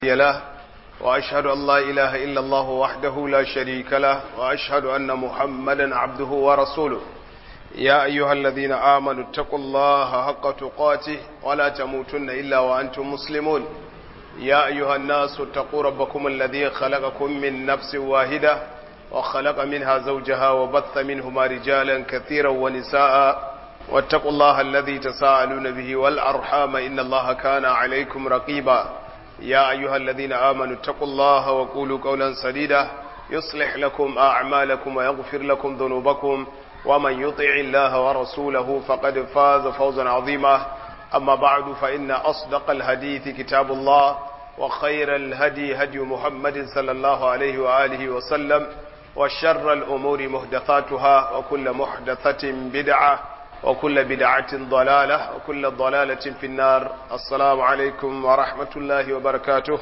له وأشهد أن لا إله إلا الله وحده لا شريك له وأشهد أن محمدا عبده ورسوله يا أيها الذين آمنوا اتقوا الله حق تقاته ولا تموتن إلا وأنتم مسلمون يا أيها الناس اتقوا ربكم الذي خلقكم من نفس واحدة وخلق منها زوجها وبث منهما رجالا كثيرا ونساء واتقوا الله الذي تساءلون به والأرحام إن الله كان عليكم رقيبا يا أيها الذين آمنوا اتقوا الله وقولوا قولا سديدا يصلح لكم أعمالكم ويغفر لكم ذنوبكم ومن يطع الله ورسوله فقد فاز فوزا عظيما أما بعد فإن أصدق الحديث كتاب الله وخير الهدي هدي محمد صلى الله عليه وآله وسلم وشر الأمور محدثاتها وكل محدثة بدعة وكل بدعة ضلالة وكل ضلالة في النار السلام عليكم ورحمة الله وبركاته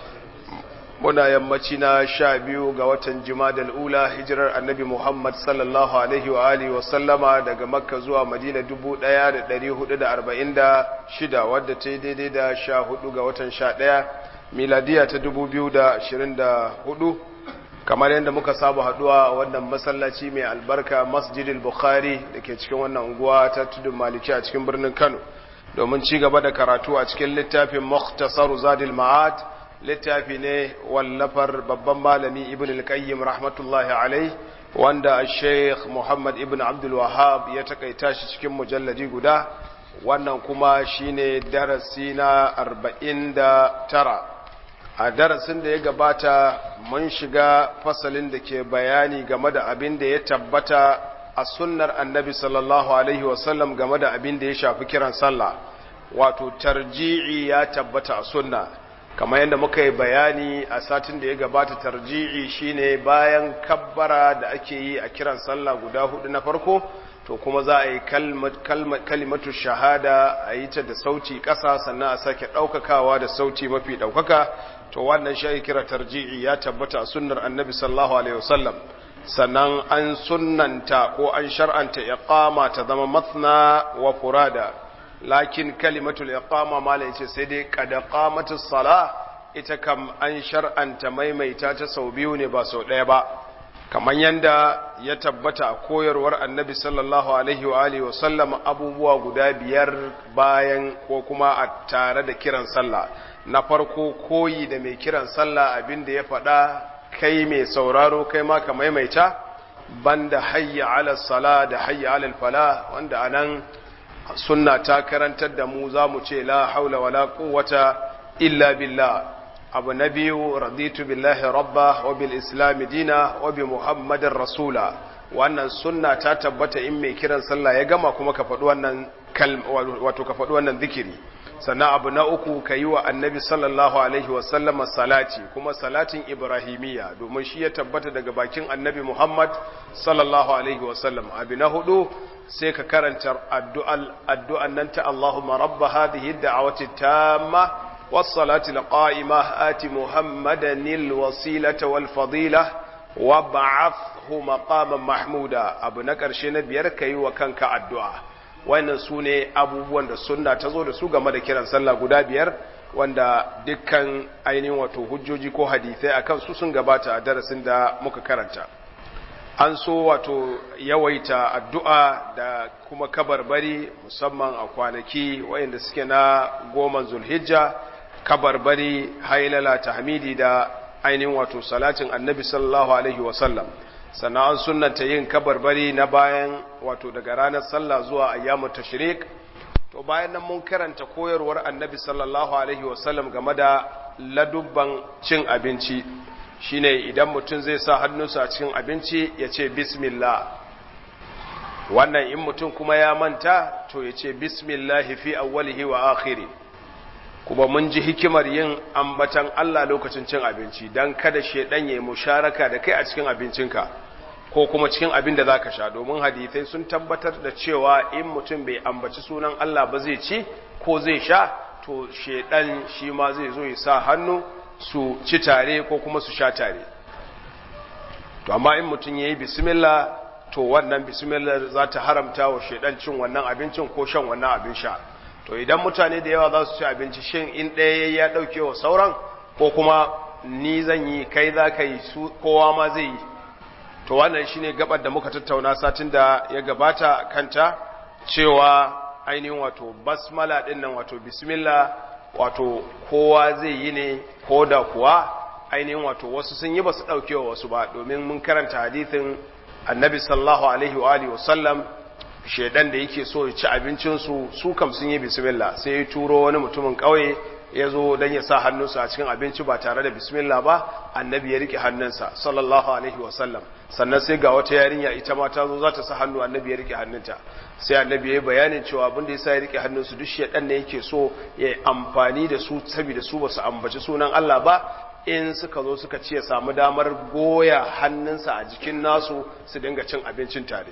muna yammaci na sha biyu ga watan jimadal ula hijirar annabi muhammad sallallahu alaihi wa alihi wa sallama daga makka zuwa madina dubu ɗaya da ɗari hudu da arba'in da shida wadda ta yi daidai da sha hudu ga watan sha ɗaya miladiya ta dubu biyu da ashirin da hudu kamar yadda muka saba haduwa a wannan masallaci mai albarka masjidil bukhari da ke cikin wannan unguwa ta tudun maliki a cikin birnin kano domin ci gaba da karatu a cikin littafin mukhtasaru zadil ma'ad littafi ne wallafar babban malami ibn al-qayyim rahmatullahi alai wanda sheikh muhammad ibn abdul wahab ya takaita shi cikin mujalladi guda wannan kuma shine darasi na 49 a darasin da ya gabata mun shiga fasalin da ke bayani game da abin da ya tabbata a sunnar annabi sallallahu alaihi wasallam game da abin da ya shafi kiran sallah wato tarji'i ya tabbata a sunna kamar yadda muka yi bayani a satin da ya gabata tarji'i shine bayan kabbara da ake yi a kiran sallah guda hudu na farko to kuma za a yi kalimatu shahada a yi ta da sauti ƙasa sannan a sake ɗaukakawa da sauti mafi ɗaukaka to wannan shi kira tarji'i ya tabbata a sunnar annabi sallallahu alaihi wasallam sannan an sunnanta ko an shar'anta iqama ta zama mathna wa furada lakin kalimatul iqama mala yace sai dai qad qamatus sala ita kam an shar'anta maimaita ta sau biyu ne ba sau ɗaya ba kamar yanda ya tabbata a koyarwar annabi sallallahu alaihi wa alihi wasallam abubuwa guda biyar bayan ko kuma a tare da kiran sallah na farko koyi da mai kiran sallah abinda ya faɗa kai mai sauraro kai ma ka maimaita banda hayya ala sala da hayya ala fala wanda anan sunna ta karantar da mu za mu ce la haula wala quwwata illa billah abu na biyu raditu billahi rabba wa bil islam dina wa bi muhammadin rasula wannan sunna ta tabbata in mai kiran sallah ya gama kuma ka faɗi wannan wato ka faɗi wannan zikiri sannan abu na uku ka yi wa annabi sallallahu alaihi wasallama salati kuma salatin ibrahimiyya domin shi ya tabbata daga bakin annabi muhammad sallallahu alaihi wasallam abu na hudu sai ka karanta addu'an nan ta allahumma rabba hadhihi da'awati tamma was-salati al-qa'ima ati muhammadan al-wasilata wal-fadila wa ba'athhu maqaman mahmuda abu na karshe na biyar kai wa kanka addu'a wannan su ne abubuwan da sunna ta zo da su game da kiran sallah guda biyar wanda dukkan ainihin wato hujjoji ko hadithai akan su sun gabata a darasin da muka karanta an so wato yawaita addu'a da kuma kabarbari musamman a kwanaki wayanda suke na goma zulhijja kabarbari hailala tahmidi da ainihin wato salatin annabi sallallahu alaihi wasallam sannan an sunnanta yin kabarbari na bayan wato daga ranar sallah zuwa ayyamu tashrik to bayan nan mun karanta koyarwar annabi sallallahu alaihi wasallam game da ladubban cin abinci shine idan mutum zai sa hannunsa a cikin abinci ya ce bismillah wannan in mutum kuma ya manta to ya ce bismillah fi awwalihi wa akhiri kuma mun ji hikimar yin ambatan Allah lokacin cin abinci dan kada shedan ya musharaka da kai a cikin abincinka ko kuma cikin abin da zaka sha domin hadisai sun tabbatar da cewa in mutum bai ambaci sunan Allah ba zai ci ko zai sha to shedan shi ma zai zo ya sa hannu su ci tare ko kuma su sha tare to amma in mutum yayi bismillah to wannan bismillah za ta haramta wa shedan cin wannan abincin ko shan wannan abin sha to idan mutane da yawa za su ci abinci shin in ɗaya ya ɗauke wa sauran ko kuma ni zan yi kai za ka yi su kowa ma zai yi to wannan shine gabar da muka tattauna satin da ya gabata kanta cewa ainihin wato basmala din nan wato bismillah wato kowa zai yi ne ko da kuwa ainihin wato wasu sun yi ba su ɗauke wa wasu ba domin mun karanta hadithin annabi sallallahu alaihi wa alihi wasallam shaidan da yake so ya ci abincinsu su kam sun yi bismillah sai ya turo wani mutumin ƙauye ya zo don ya sa hannunsa a cikin abinci ba tare da bismillah ba annabi ya rike hannunsa sallallahu alaihi wasallam sannan sai ga wata yarinya ita ma ta zo za ta sa hannu annabi ya rike hannunta sai annabi ya yi bayanin cewa abin da ya sa ya rike hannunsu duk shaɗan da yake so ya yi amfani da su saboda su ba su ambaci sunan Allah ba in suka zo suka ce samu damar goya hannunsa a jikin nasu su dinga cin abincin tare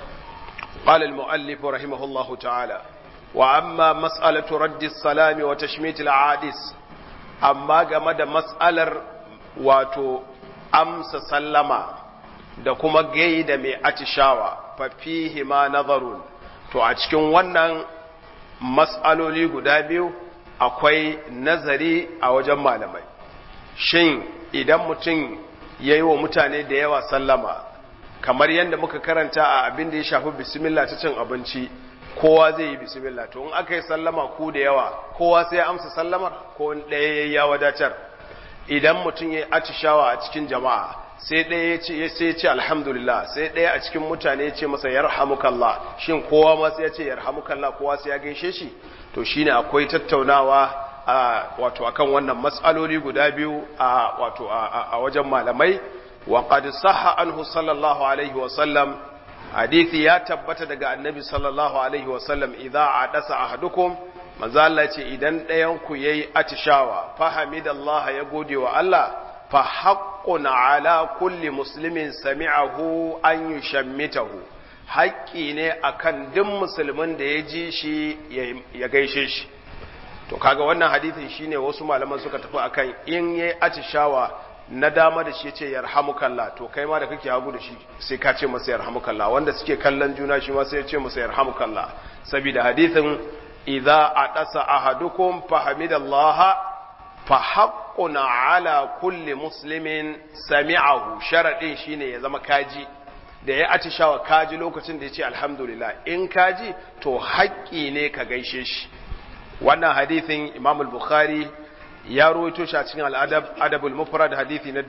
قال المؤلف رحمه الله تعالى وأما مسألة رد السلام وتشميت العادس أما جمد مسألة واتو أمس سلما da kuma gaida mai atishawa fafihi ma nazarun to a cikin wannan mas'aloli guda biyu akwai nazari a wajen malamai shin idan mutum ya yi wa mutane da yawa sallama kamar yadda muka karanta a abin da ya shafi bismillah ta cin abinci kowa zai yi bismillah to in aka yi sallama ku da yawa kowa sai ya amsa sallamar ko ɗaya ya wadatar idan mutum ya atishawa a cikin jama'a sai ɗaya ya ce sai ce alhamdulillah sai ɗaya a cikin mutane ya ce masa yarhamukallah shin kowa ma sai ya ce yarhamukallah kowa sai ya gaishe shi to shine akwai tattaunawa a wato akan wannan matsaloli guda biyu a wato a wajen malamai wa qad sahha anhu sallallahu alaihi wa sallam hadisi ya tabbata daga annabi sallallahu alaihi wa sallam idza adasa ahadukum manzo Allah ce idan ɗayan ku yayi atishawa fa hamidallaha ya gode wa Allah fa haqqun ala kulli muslimin sami'ahu an yushammitahu haƙƙi ne akan duk musulmin da ya ji shi ya gaishe shi to kaga wannan hadisin shine wasu malaman suka tafi akan in yayi atishawa na dama da shi yace yarhamukallah to kai ma da kake hagu da shi sai ka ce masa yarhamukallah wanda suke kallon juna shi ma sai ya ce masa yarhamukallah saboda hadisin idza adasa ahadukum fahamidallaha fa haqqun ala kulli muslimin sami'ahu sharadin shine ya zama kaji da ya atishawa kaji lokacin da ya ce alhamdulillah in kaji to haƙƙi ne ka gaishe shi wannan hadithin imam al-bukhari ya rawaito shi a cikin al-adab adabul mufrad hadithi na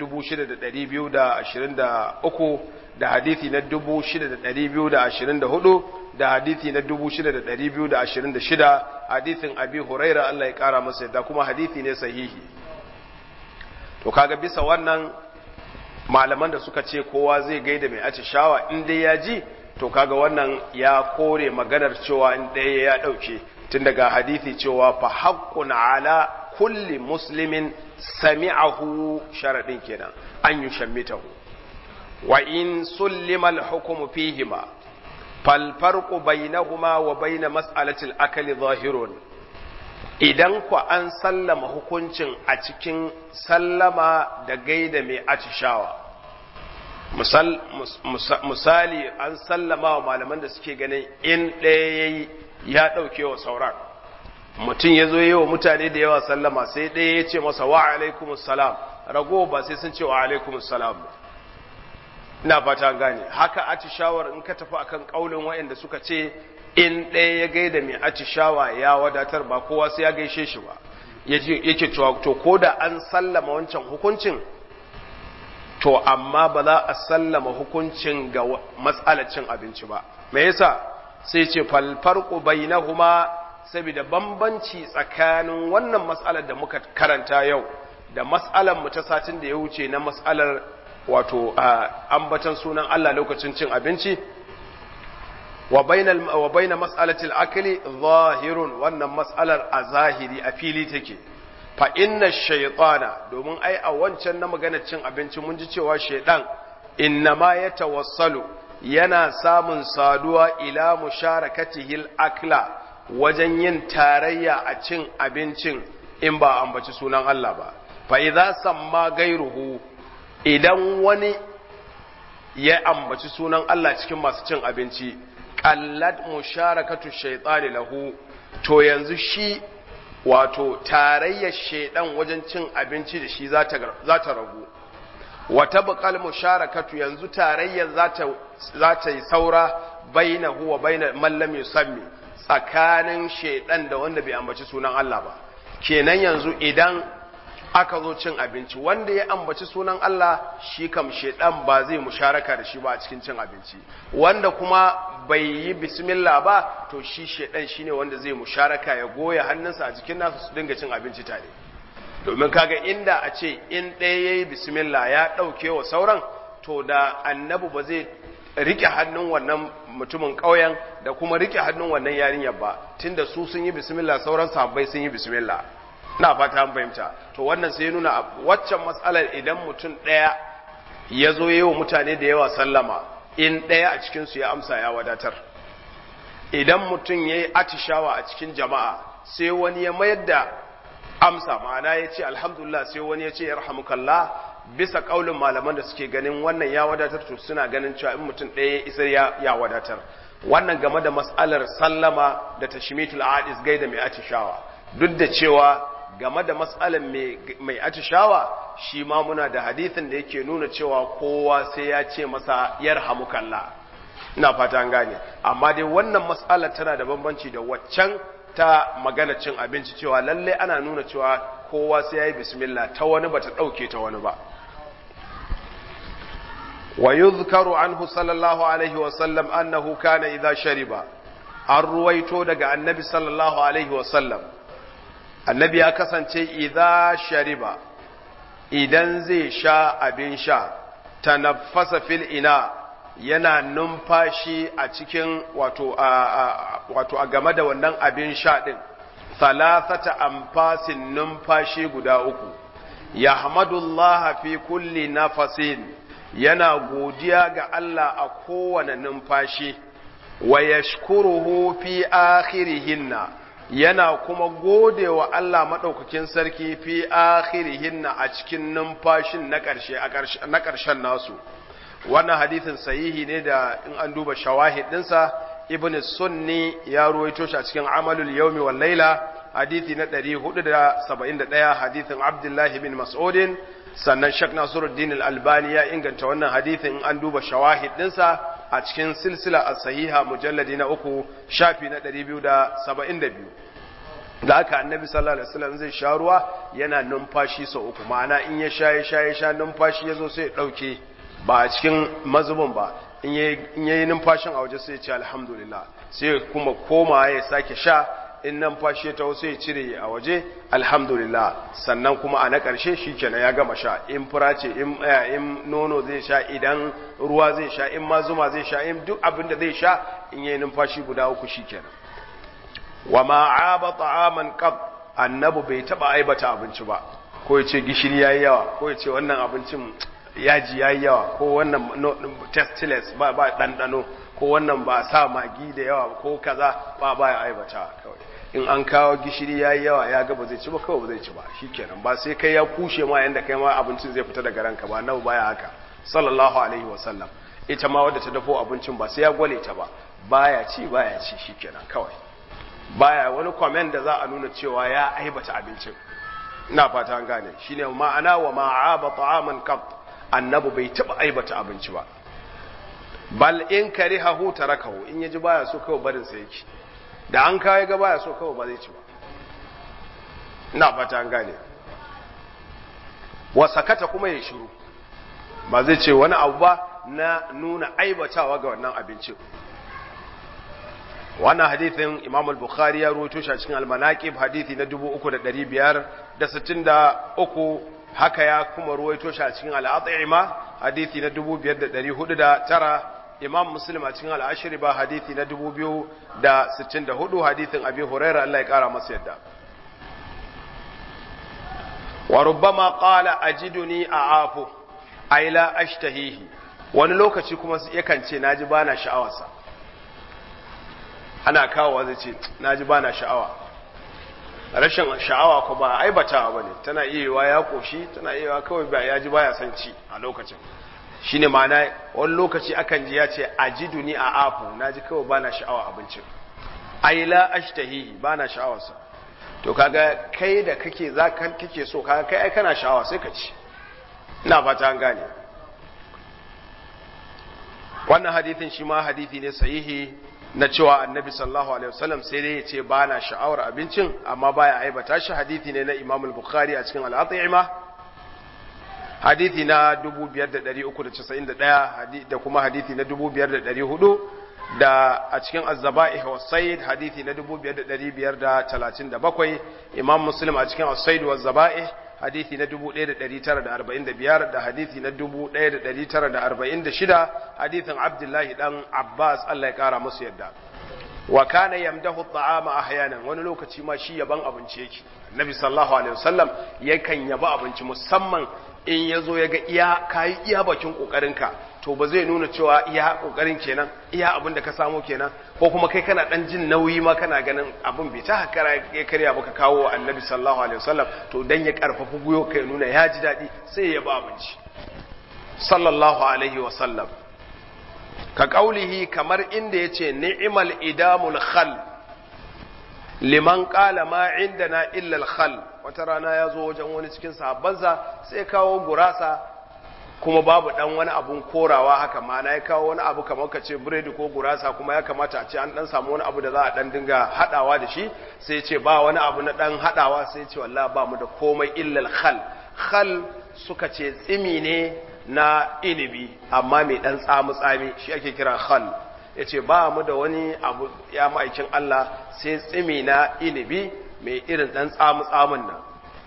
6223 da hadithi na 6224 da hadithi na 6226 hadithin abi huraira Allah ya kara masa da kuma hadithi ne sahihi to kaga bisa wannan malaman da suka ce kowa zai gaida mai atishawa in dai ya ji to kaga wannan ya kore maganar cewa in ɗaya ya ɗauke tun daga hadithi cewa fa haqqun ala kulli muslimin sami'ahu sharadin kenan an yushammitahu wa in sullima al-hukmu fihima fal farqu bainahuma wa bain mas'alati al-akli zahirun idan ku an sallama hukuncin a cikin sallama da gaida mai atishawa misali an sallama wa malaman da suke ganin in ɗaya yayi ya ɗauke wa sauran mutum ya zo yi wa mutane da yawa sallama sai ɗaya ya ce masa wa alaikumus salam rago ba sai sun ce wa alaikumus salam ina fata gane haka atishawar in ka tafi akan kaulin waɗanda suka ce in ɗaya ya gaida mai atishawa ya wadatar ba kowa sai ya gaishe shi ba yake cewa to ko da an sallama wancan hukuncin to amma ba za a sallama hukuncin ga matsalar cin abinci ba me yasa sai ce falfarku bainahuma saboda bambanci tsakanin wannan matsalar da muka karanta yau da matsalar mu ta satin da ya wuce na matsalar wato ambatan sunan Allah lokacin cin abinci wa bainal wa baina mas'alatil akli zahirun wannan mas'alar a zahiri a fili take fa inna shaytana domin ai a wancan na maganar cin abinci mun ji cewa shaydan innama yatawassalu yana samun saduwa ila musharakatihil akla wajen yin tarayya a cin abincin in ba ambaci sunan Allah ba fa idza samma gairuhu idan wani ya ambaci sunan Allah cikin masu cin abinci qallat musharakatu shaytani lahu to yanzu shi wato tarayyar shedan wajen cin abinci da shi za ta ragu wata buƙal musharakatu yanzu tarayyar za ta yi saura baina huwa baina mallam yusammi tsakanin shedan da wanda bai ambaci sunan Allah ba kenan yanzu idan aka zo cin abinci wanda ya ambaci sunan Allah shi kam shedan ba zai musharaka da shi ba a cikin cin abinci wanda kuma bai yi bismillah ba to shi shedan shine wanda zai musharaka ya goya hannunsa a jikin nasu su dinga cin abinci tare domin kaga inda a ce in ɗaya yayi bismillah ya ɗauke wa sauran to da annabi ba zai rike hannun wannan mutumin ƙauyen da kuma rike hannun wannan yarinyar ba tunda su sun yi bismillah sauran sahabbai sun yi bismillah na fata an fahimta to wannan sai nuna waccan matsalar idan mutum ɗaya ya zo yi wa mutane da yawa sallama in ɗaya a cikinsu ya amsa ya wadatar idan mutum ya yi atishawa a cikin jama'a sai wani ya mayar da amsa ma'ana ya ce alhamdulillah sai wani ya ce ya rahamukallah bisa ƙaulin malaman da suke ganin wannan ya wadatar to suna ganin cewa in mutum ɗaya ya isar ya wadatar wannan game da matsalar sallama da tashmitul adis gaida mai atishawa duk da cewa game da matsalar mai atishawa shi ma muna da hadithin da yake nuna cewa kowa sai ya ce masa yarhamukallah ina fata an gane amma dai wannan matsalar tana da bambanci da waccan ta magana cin abinci cewa lalle ana nuna cewa kowa sai ya yi bismillah ta wani bata ɗauke ta wani ba wa yuzkaru anhu sallallahu alaihi wa sallam annahu kana idza shariba an ruwaito daga annabi sallallahu alaihi wa sallam annabi ya kasance idza shariba idan zai sha abin sha tanaffasa fil ina yana numfashi a cikin wato a wato a game da wannan abin sha din thalathata amfasin numfashi guda uku yahmadullah fi kulli nafasin yana godiya ga Allah a kowane numfashi wa yashkuruhu fi akhirihinna yana kuma gode wa Allah maɗaukakin sarki fi akhirihinna a cikin numfashin na ƙarshe na ƙarshen nasu wannan hadithin sahihi ne da in an duba shawahid ɗinsa ibn sunni ya ruwaito shi a cikin amalul yawmi wal laila hadithi na 471 hadithin abdullahi bin mas'udin sannan shak nasiruddin al-albani ya inganta wannan hadithin in an duba shawahid ɗinsa a cikin silsila a sahiha mujalladi na uku shafi na 272 da haka annabi sallallahu alaihi wasallam zai sha ruwa yana numfashi sau uku ma'ana in ya sha ya sha ya sha numfashi ya zo sai ya ɗauke ba a cikin mazubin ba in ya yi numfashin a waje sai ya ce alhamdulillah sai kuma koma ya sake sha in numfashi ya taho sai ya cire a waje alhamdulillah sannan kuma a na ƙarshe shi kenan ya gama sha in fura ce in nono zai sha idan ruwa zai sha in ma zuma zai sha in duk abin da zai sha in yi numfashi guda uku shi kenan wa ma'aba ta'aman qab annabu bai taba aibata abinci ba ko ya ce gishiri yayi yawa ko ya ce wannan abincin yaji yayi yawa ko wannan tasteless ba ba dandano ko wannan ba sa magi da yawa ko kaza ba ba ya aibata kawai in an kawo gishiri yayi yawa ya ga ba zai ci ba kawai ba zai ci ba shikenan ba sai kai ya kushe ma yanda kai ma abincin zai fita daga ranka ba nawa baya haka sallallahu alaihi wasallam ita ma wadda ta dafo abincin ba sai ya gwale ta ba baya ci baya ci shikenan kawai baya wani comment da za a nuna cewa ya aibata abincin ina fata an gane shine ma'ana wa ma'aba ta'aman qat annabi bai taba aibata abinci ba bal in karihahu tarakahu in yaji baya so kawai barin sa yake da an kai ga baya so kawai ba zai ci ba ina fata an gane wa sakata kuma ya shiru ba zai ce wani abu ba na nuna aibatawa ga wannan abincin wannan hadithin imam al-bukhari ya ruwaito shi a cikin al-manaqib hadithi na 3563 haka ya kuma ruwaito shi a cikin al-at'ima hadithi na 5409 imam muslim a cikin al-ashriba hadithi na 2064 hadithin abi hurairah Allah ya kara masa yadda wa rubbama qala ajiduni a'afu ay la ashtahihi wani lokaci kuma yakan ce naji bana sha'awarsa ana kawowa zai ce na ji ba na sha'awa rashin sha'awa ko ba aibatawa ba ne tana iya ya koshi tana iya kawai ba ya ji ba ya san ci a lokacin shi ne ma'ana wani lokaci akan ji ya ce a ji duni a afu na ji kawai ba na sha'awa abincin aila ashtahihi ba na sha'awarsa to kaga kai da kake za kake so kaga kai ai kana sha'awa sai ka ci ina fata an gane wannan hadithin shi ma hadithi ne sahihi na cewa annabi sallallahu alaihi wasallam sai dai ya ce ba na sha'awar abincin amma baya aibata shi hadithi ne na imam al-bukhari a cikin al-at'ima hadithi na 5391 da kuma hadithi na 5400 da a cikin az-zaba'ih wa sayd hadithi na 5537 imam muslim a cikin as-sayd wa zaba'ih hadithi na 1945 da hadithi na 1946 hadithin abdullahi dan abbas Allah ya kara musu yadda wa kana yamdahu at'ama ahyanan wani lokaci ma shi yaban abinci yake annabi sallallahu alaihi wasallam yakan yaba abinci musamman in yazo yaga iya kai iya bakin kokarinka to ba zai nuna cewa iya kokarin kenan iya abin da ka samu kenan ko kuma kai kana dan jin nauyi ma kana ganin abin bai ta hakara ya karya baka kawo annabi sallallahu alaihi wasallam to dan ya karfafa guyo kai nuna ya ji dadi sai ya ba abinci sallallahu alaihi wasallam ka kaulihi kamar inda yace ni'mal idamul khal liman qala ma indana illa al khal wata rana ya zo wajen wani cikin sahabbansa sai kawo gurasa kuma babu dan wani abun korawa haka mana ya kawo wani abu kamar ka ce biredi ko gurasa kuma ya kamata a ce an dan samu wani abu da za a dan dinga hadawa da shi sai ce ba wani abu na dan hadawa sai ce wallahi ba mu da komai illal khal khal suka ce tsimi ne na inibi amma mai dan tsamu tsami shi ake kira khal yace ba mu da wani abu ya ma'aikin Allah sai tsimi na inibi mai irin dan tsamu tsamun nan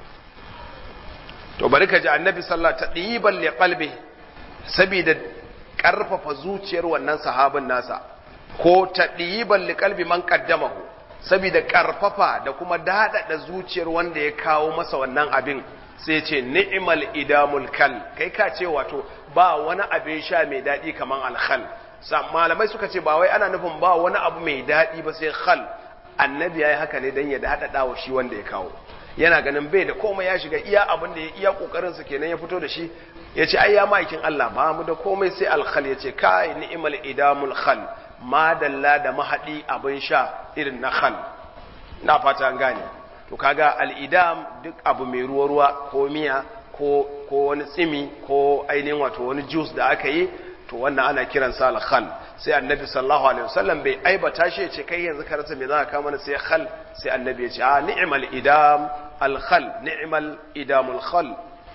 to bari ka ji annabi sallah ta ɗiban li qalbi saboda ƙarfafa zuciyar wannan sahabin nasa ko ta ɗiban li qalbi man qaddamahu saboda ƙarfafa da kuma daɗaɗa zuciyar wanda ya kawo masa wannan abin sai ce ni'mal idamul kal kai ka ce wato ba wani abin sha mai daɗi kaman alkhal malamai suka ce ba wai ana nufin ba wani abu mai daɗi ba sai khal annabi yayi haka ne dan ya daɗaɗa wa shi wanda ya kawo yana ganin bai da komai ya shiga iya abin da ya iya kokarin sa kenan ya fito da shi ya ce ai ya ma'aikin Allah ba mu da komai sai alkhal ya ce kai ni'mal idamul khal ma dalla da mahadi abin sha irin na khal na fata an gane to kaga al-idam duk abu mai ruwa ruwa ko miya ko ko wani tsimi ko ainihin wato wani juice da aka yi to wannan ana kiransa al-khal sai annabi sallallahu alaihi wasallam bai aibata shi ya ce kai yanzu ka rasa me za ka kama sai khal sai annabi ya ce a ni'mal idam al-khal ni'mal idamul khal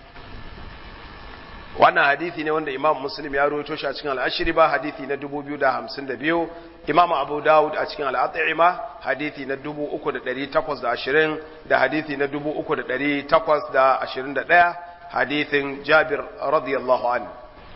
wannan hadisi ne wanda imam muslim ya rawaito shi a cikin al-ashri ba hadisi na 2052 imam abu daud a cikin al-at'ima hadisi na 3820 da hadisi na 3821 hadisin jabir radiyallahu anhu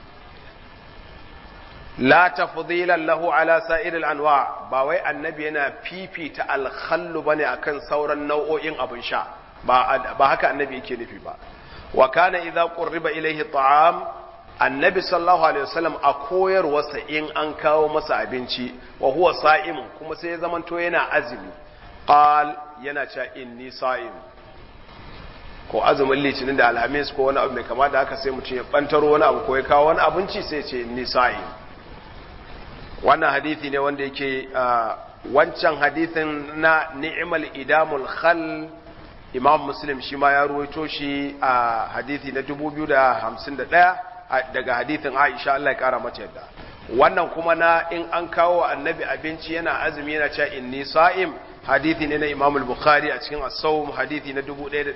la tafdilan lahu ala sa'iril anwa ba wai annabi yana fifita alkhallu bane akan sauran nau'o'in abin sha ba ba haka annabi yake nufi ba wa kana idza qurriba ilayhi ta'am annabi sallallahu alaihi wasallam a koyarwarsa in an kawo masa abinci wa huwa sa'im kuma sai ya zamanto yana azumi qal yana cewa inni sa'im ko azumin litinin da alhamis ko wani abu mai kama da haka sai mutum ya bantaro wani abu ko ya kawo wani abinci sai ya ce inni sa'im wannan hadithi ne wanda yake wancan hadithin na ni'mal idamul khal imam muslim shi ma ya ruwaito shi a hadithi na 2051 daga hadithin aisha Allah ya kara mata yadda wannan kuma na in an kawo annabi abinci yana azumi yana cewa inni sa'im hadithi ne na imam al-bukhari a cikin as-sawm hadithi na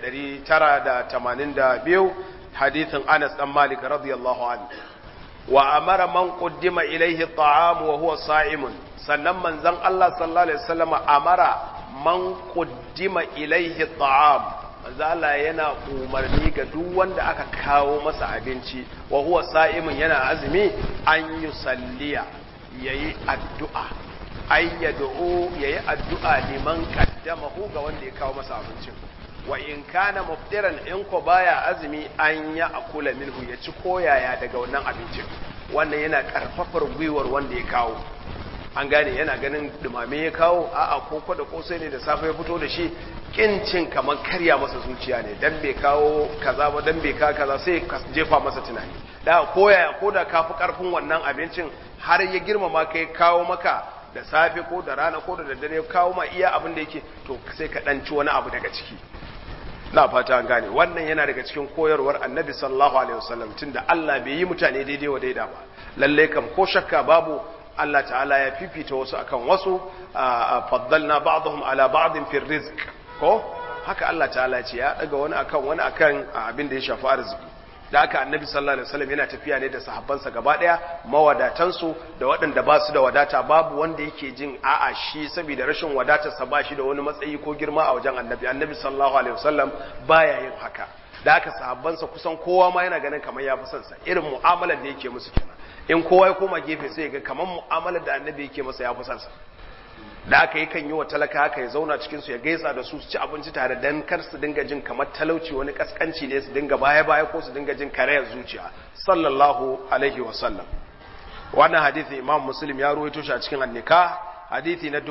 1982 hadithin anas dan malik radiyallahu anhu wa amara man quddima ilayhi at'am wa huwa sa'imun sannan manzon Allah sallallahu alaihi wasallam amara man quddima ilayhi at'am manzo Allah yana umarni ga duk wanda aka kawo masa abinci wa huwa sa'imun yana azumi an yusalliya yayi addu'a ay yad'u yayi addu'a liman qaddamahu ga wanda ya kawo masa abincin wa in kana muftiran in ko baya azumi an ya akula minhu ya ci koyaya daga wannan abincin wannan yana karfafar gwiwar wanda ya kawo an gane yana ganin dumame ya kawo a'a koko da kosai ne da safe ya fito da shi kincin kamar karya masa zuciya ne dan bai kawo kaza ba dan bai ka kaza sai ka jefa masa tunani da koyaya ko da ka fi karfin wannan abincin har ya girmama kai kawo maka da safe ko da rana ko da daddare kawo ma iya abin da yake to sai ka dan ci wani abu daga ciki na fata an gane wannan yana daga cikin koyarwar annabi sallallahu alaihi wasallam tunda Allah bai yi mutane daidai wa daida ba lalle kam ko shakka babu Allah ta'ala ya fifita wasu akan wasu faddalna ba'dahum ala ba'din fi rizq ko haka Allah ta'ala ce ya daga wani akan wani akan abin da ya shafi arziki da haka annabi sallallahu alaihi wasallam yana tafiya ne da sahabbansa gaba daya mawadatansu da waɗanda ba su da wadata babu wanda yake jin a'a shi saboda rashin wadatarsa ba shi da wani matsayi ko girma a wajen annabi annabi sallallahu alaihi wasallam baya yin haka da haka sahabbansa kusan kowa ma yana ganin kamar ya fi son sa irin mu'amalar da yake musu kenan in kowa ya koma gefe sai ya ga kamar mu'amalar da annabi yake masa ya fi son sa da aka yi kan yi wa talaka haka ya zauna cikinsu ya gaisa da su su ci abinci tare don kar su dinga jin kamar talauci wani kaskanci ne su dinga baya-baya ko su dinga jin karayar zuciya sallallahu alaihi wasallam wannan hadithi imam muslim ya ruwaito shi a cikin annika hadithi na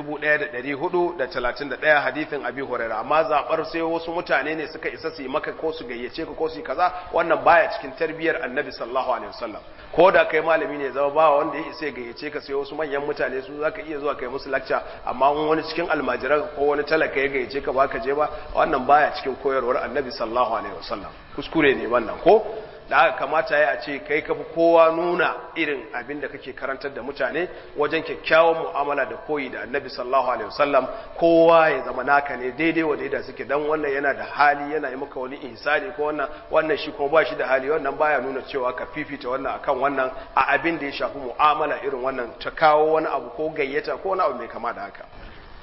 1431 hadithin abi hurairah amma zabar sai wasu mutane ne suka isa su yi maka ko su gayyace ka ko su yi kaza wannan baya cikin tarbiyar annabi sallallahu alaihi wasallam ko da kai malami ne zama ba wanda ya isa gayyace ka sai wasu manyan mutane su zaka iya zuwa kai musu lecture amma in wani cikin almajiran ko wani talaka ya gayyace ka ba ka je ba wannan baya cikin koyarwar annabi sallallahu alaihi wasallam kuskure ne wannan ko da aka kamata ya ce kai kafi kowa nuna irin abin da kake karantar da mutane wajen kyakkyawan mu'amala da koyi da annabi sallallahu alaihi wasallam kowa ya zama naka ne daidai wa daidai suke dan wannan yana da hali yana yi maka wani ihsani ko wannan wannan shi kuma ba shi da hali wannan baya nuna cewa ka fifita wannan akan wannan a abin da ya shafi mu'amala irin wannan ta kawo wani abu ko gayyata ko wani abu mai kama da haka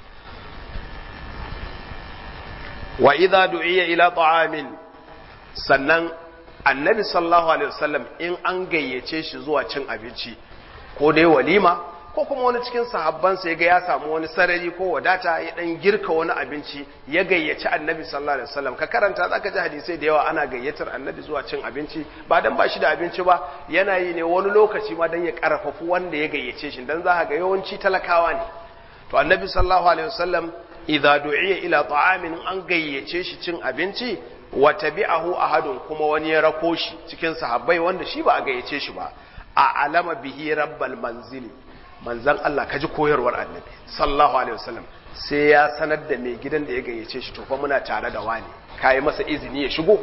wa idza du'iya ila ta'amin sannan annabi sallallahu alaihi wasallam in an gayyace shi zuwa cin abinci ko dai walima ko kuma wani cikin sahabbansa ya ga ya samu wani sarari ko wadata ya dan girka wani abinci ya gayyaci annabi sallallahu alaihi wasallam ka karanta zaka ji hadisai da yawa ana gayyatar annabi zuwa cin abinci ba dan ba shi da abinci ba yana yi ne wani lokaci ma dan ya karfafu wanda ya gayyace shi dan za ga yawanci talakawa ne to annabi sallallahu alaihi wasallam idza du'iya ila ta'amin an gayyace shi cin abinci wa tabi'ahu ahadun kuma wani ya rako shi cikin sahabbai wanda shi ba a gayyace shi ba a alama bihi rabbal manzili manzan Allah kaji koyarwar annabi sallallahu alaihi wasallam sai ya sanar da mai gidan da ya gayyace shi to fa muna tare da wani kai masa izini ya shigo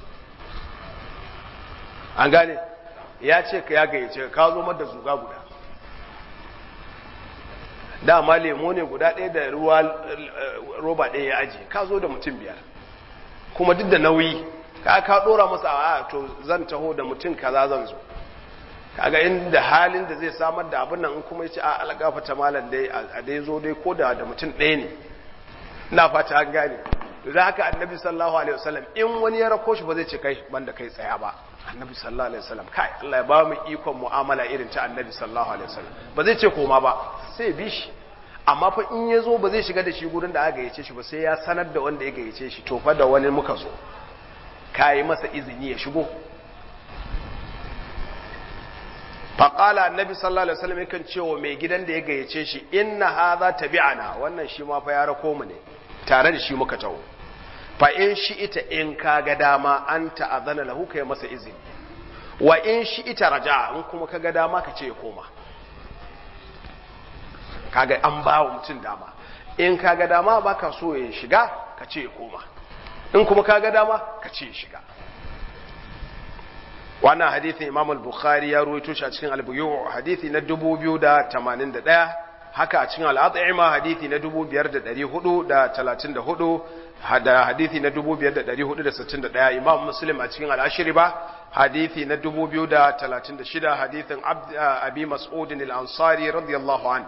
an gane ya ce ka ya gayyace ka zo mar da zuga guda dama lemo ne guda ɗaya da ruwa roba ɗaya ya aji ka zo da mutum biyar kuma duk da nauyi ka ka dora masa a to zan taho da mutum kaza zan zo kaga inda halin da zai samar da abin nan in kuma yace a algafa ta malam dai a dai zo dai ko da da mutum ɗaya ne ina fata an gane to da haka annabi sallallahu alaihi wasallam in wani ya rako shi ba zai ce kai banda kai tsaya ba annabi sallallahu alaihi wasallam kai Allah ya ba mu ikon mu'amala irin ta annabi sallallahu alaihi wasallam ba zai ce koma ba sai bi shi amma fa in ya zo ba zai shiga da shi gurin da aka gayyace shi ba sai ya sanar da wanda ya gayyace shi to fa da wani muka zo ka yi masa izini ya shigo faƙala annabi sallallahu alaihi wasallam yakan cewa mai gidan da ya gayyace shi inna hadha tabi'ana wannan shi ma fa ya rako mu ne tare da shi muka taho fa in shi ita in ka ga dama an ta'azana lahu kai masa izini wa in shi ita raja in kuma ka ga dama ka ce ya koma kaga an ba wa mutum dama in kaga dama baka so ya shiga ka ce ya koma in kuma kaga dama ka ce ya shiga wannan hadithin imam al-bukhari ya ruwaito shi a cikin al-buyu hadithi na 2081 haka a cikin al-at'ima hadithi na 5434 da hadithi na 5461 imam muslim a cikin al-ashriba hadithi na 2036 hadithin abi mas'ud al-ansari radiyallahu anhu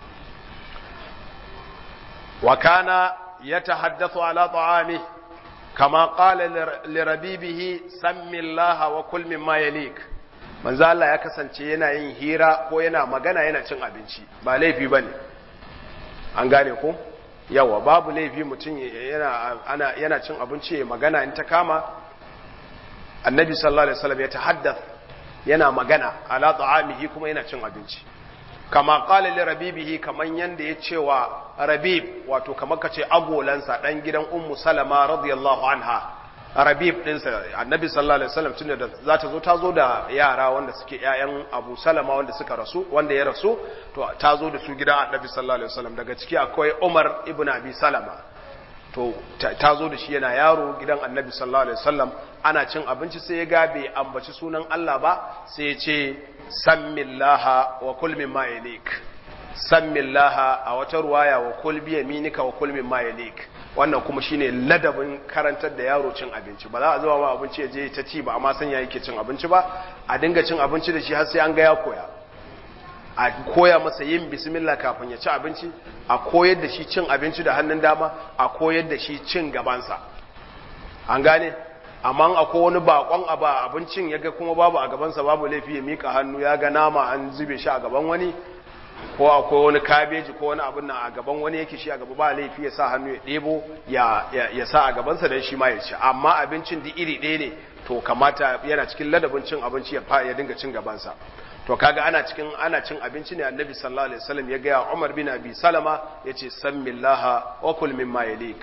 وكان يتحدث على طعامه كما قال لربيبه سم الله وكل مما يليك manzo Allah ya kasance yana yin hira ko yana magana yana cin abinci ba laifi bane an gane ko yawa babu laifi mutum yana ana yana cin abinci ya magana in ta kama annabi sallallahu alaihi wasallam ya tahaddath yana magana ala ta'amihi kuma yana cin abinci kama qala li rabibihi kaman yanda ya cewa rabib wato kamar kace agolansa dan gidan ummu salama radiyallahu anha rabib ɗinsa annabi sallallahu alaihi wasallam tunda da za ta zo ta zo da yara wanda suke ƴaƴan abu salama wanda suka rasu wanda ya rasu to ta zo da su gidan annabi sallallahu alaihi wasallam daga ciki akwai umar ibn abi salama to ta zo da shi yana yaro gidan annabi sallallahu alaihi wasallam ana cin abinci sai ya ga bai ambaci sunan Allah ba sai ya ce sammillaha wa kul mimma yalik sammillaha a wata ruwaya wa kul bi yaminika wa kul mimma yalik wannan kuma shine ladabin karantar da yaro cin abinci ba za a zuwa ma abinci ya je ta ci ba amma san ya yake cin abinci ba a dinga cin abinci da shi har sai an ga ya koya a koya masa yin bismillah kafin ya ci abinci a koyar da shi cin abinci da hannun dama a koyar da shi cin gabansa an gane amma akwai wani bakon abu a abincin ya ga kuma babu a gabansa babu laifi ya mika hannu ya ga nama an zube shi a gaban wani ko akwai wani kabeji ko wani abin nan a gaban wani yake shi a gaba ba laifi ya sa hannu ya ɗebo ya sa a gabansa don shi ma ya ci amma abincin da iri ɗaya ne to kamata yana cikin ladabin cin abinci ya dinga cin gabansa to kaga ana cikin ana cin abinci ne annabi sallallahu alaihi wasallam ya gaya Umar bin Abi Salama yace sammillaha wa kul mimma yalik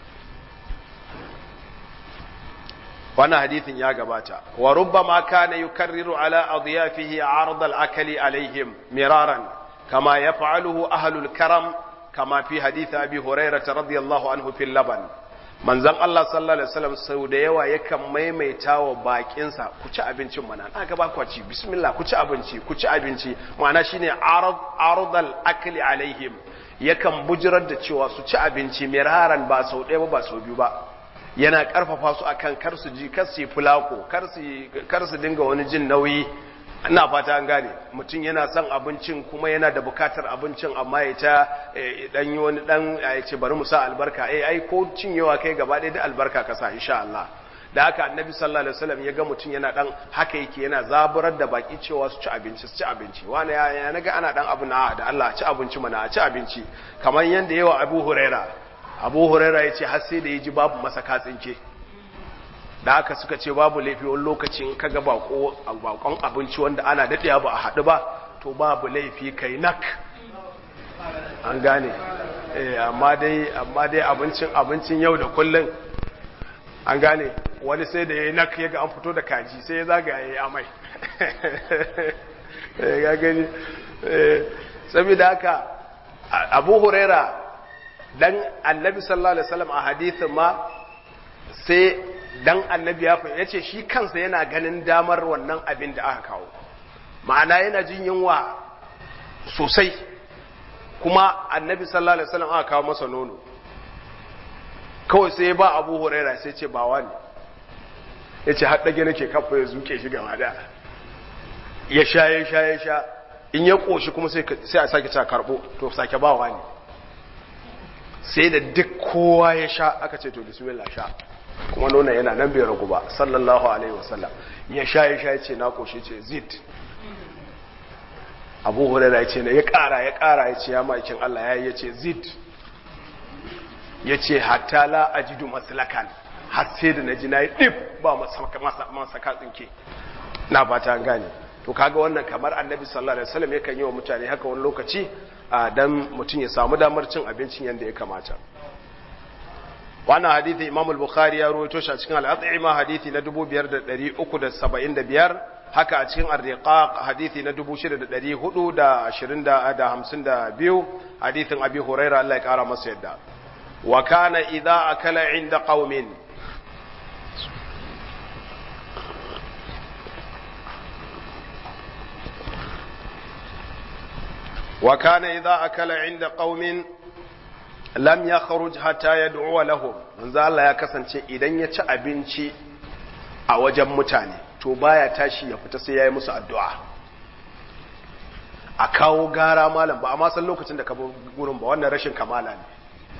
wannan hadithin ya gabata wa rubbama kana yukarriru ala adyafihi arad al-akli alaihim miraran kama yaf'aluhu ahlul karam kama fi hadith abi hurairah radiyallahu anhu fil laban manzon Allah sallallahu alaihi wasallam sau da yawa yakan maimaita wa bakinsa ku ci abincin mana na ga ba ku ci bismillah ku ci abinci ku ci abinci ma'ana shine arad aradal akli alaihim yakan bujirar da cewa su ci abinci miraran ba sau ɗaya ba ba sau biyu ba yana karfafa su akan kar su ji kar su yi fulako kar su kar su dinga wani jin nauyi ina fata an gane mutum yana son abincin kuma yana da bukatar abincin amma ya ta dan yi wani dan ya ce bari mu sa albarka eh ai ko cinyewa kai gaba ɗaya da albarka ka sa insha Allah da haka annabi sallallahu alaihi wasallam ya ga mutum yana dan haka yake yana zaburar da baki cewa su ci abinci su ci abinci wani ya, ya naga ana dan abu na da Allah ci abinci mana a ci abinci kamar yanda yawa Abu Huraira Abu Huraira ya ce har sai da ya ji babu masa katsinke da haka suka ce babu laifi wani lokacin kaga bako bakon abinci wanda ana daɗewa ba a haɗu ba to babu laifi kai nak an gane eh amma dai amma dai abincin abincin yau da kullun an gane wani sai da yayi nak yaga an fito da kaji sai ya zaga yayi amai eh ga gani eh saboda haka Abu Huraira dan Annabi sallallahu alaihi wasallam a hadisin ma sai dan annabi ya fa yace shi kansa yana ganin damar wannan abin da aka kawo ma'ana yana jin yunwa sosai kuma annabi sallallahu alaihi wasallam aka kawo masa nono kawai sai ba Abu Huraira sai ce ba wani yace har dage nake kafa ya zuke shi gaba da ya sha ya sha ya sha in ya koshi kuma sai sai a sake ta karbo to sake ba wani sai da duk kowa ya sha aka ce to bismillah sha kuma nuna yana nan bai ragu ba sallallahu alaihi wasallam ya sha ya sha ya ce na koshi ce zid abu hurera ya ce na ya kara ya kara ya ce ya ma'aikin Allah ya yi ya ce zid ya ce hatta la ajidu maslakan har sai da na ji na yi ɗif ba masa katsinke na fata an gane to kaga wannan kamar annabi sallallahu alaihi wasallam yakan yi wa mutane haka wani lokaci dan mutum ya samu damar cin abincin yadda ya kamata wannan hadithi imam al-bukhari ya rawaito shi a cikin al-at'ima hadithi na 5375 haka a cikin ar-riqaq hadithi na 6422 hadithin abi huraira Allah ya kara masa yadda wa kana idza akala inda qaumin wa kana idza akala inda qaumin lam ya kharuj hatta yad'u lahum manzo Allah ya kasance idan ya ci abinci a wajen mutane to baya tashi ya fita sai yayi musu addu'a a kawo gara malam ba amma san lokacin da ka bar gurin ba wannan rashin kamala ne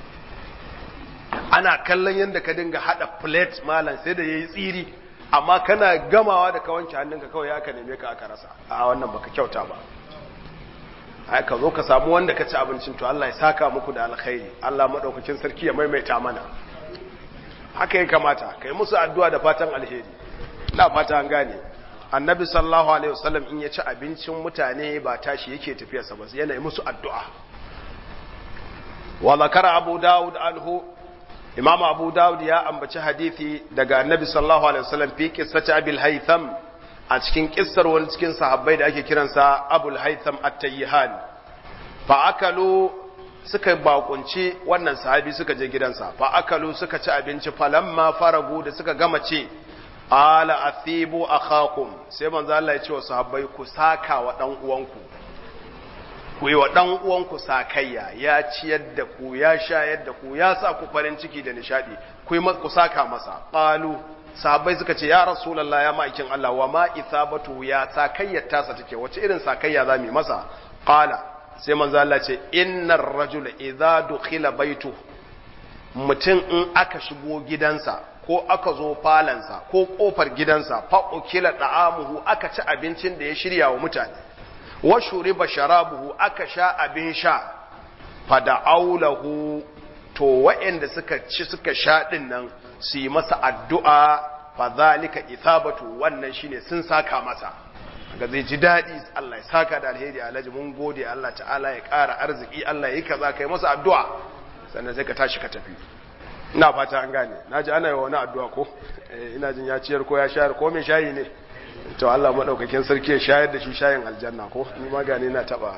ana kallon yadda ka dinga hada plate malam sai da yayi tsiri amma kana gamawa da ka wanke hannunka kawai aka neme ka aka rasa a wannan baka kyauta ba ai ka zo ka samu wanda ka ci abincin to Allah ya saka muku da alkhairi Allah madaukakin sarki ya maimaita mana haka ya kamata kai musu addu'a da fatan alheri ina fata an gane annabi sallallahu alaihi wasallam in ya ci abincin mutane ba tashi yake tafiya sa ba yana yi musu addu'a wa zakara abu daud anhu Imam Abu Dawud ya ambaci hadisi daga Annabi sallallahu alaihi wasallam fi qissati Abil Haytham a cikin kissar wani cikin sahabbai da ake kiransa Abul Haytham At-Tayyihan fa akalu suka bakunci wannan sahabi suka je gidansa fa akalu suka ci abinci falamma faragu da suka gama ce ala athibu akhakum sai manzo Allah ya ce wa sahabbai ku saka wa dan uwanku ku yi wa dan uwanku sakayya ya ciyar da ku ya shayar da ku ya sa ku farin ciki da nishadi ku yi ku saka masa qalu sahabbai suka ce ya rasulullah ya ma'aikin Allah wa ma ithabatu ya sakayyar tasa take wace irin sakayya za mu masa qala sai manzo Allah ce innar rajula idza dukhila baitu mutum in aka shigo gidansa ko aka zo falansa ko kofar gidansa fa ukila da'amuhu aka ci abincin da ya shirya wa mutane wa shuriba sharabuhu aka sha abin sha fa da'aulahu to wa'anda suka ci suka sha din nan su yi masa addu'a fa zalika ithabatu wannan shine sun saka masa ga zai ji daɗi Allah ya saka da alheri alhaji mun gode Allah ta'ala ya ƙara arziki Allah ya yi kaza kai masa addu'a sannan sai ka tashi ka tafi ina fata an gane na ji ana yi wani addu'a ko ina jin ya ciyar ko ya shayar ko mai shayi ne to Allah maɗaukakin sarki ya shayar da shi shayin aljanna ko ni ma gane na taɓa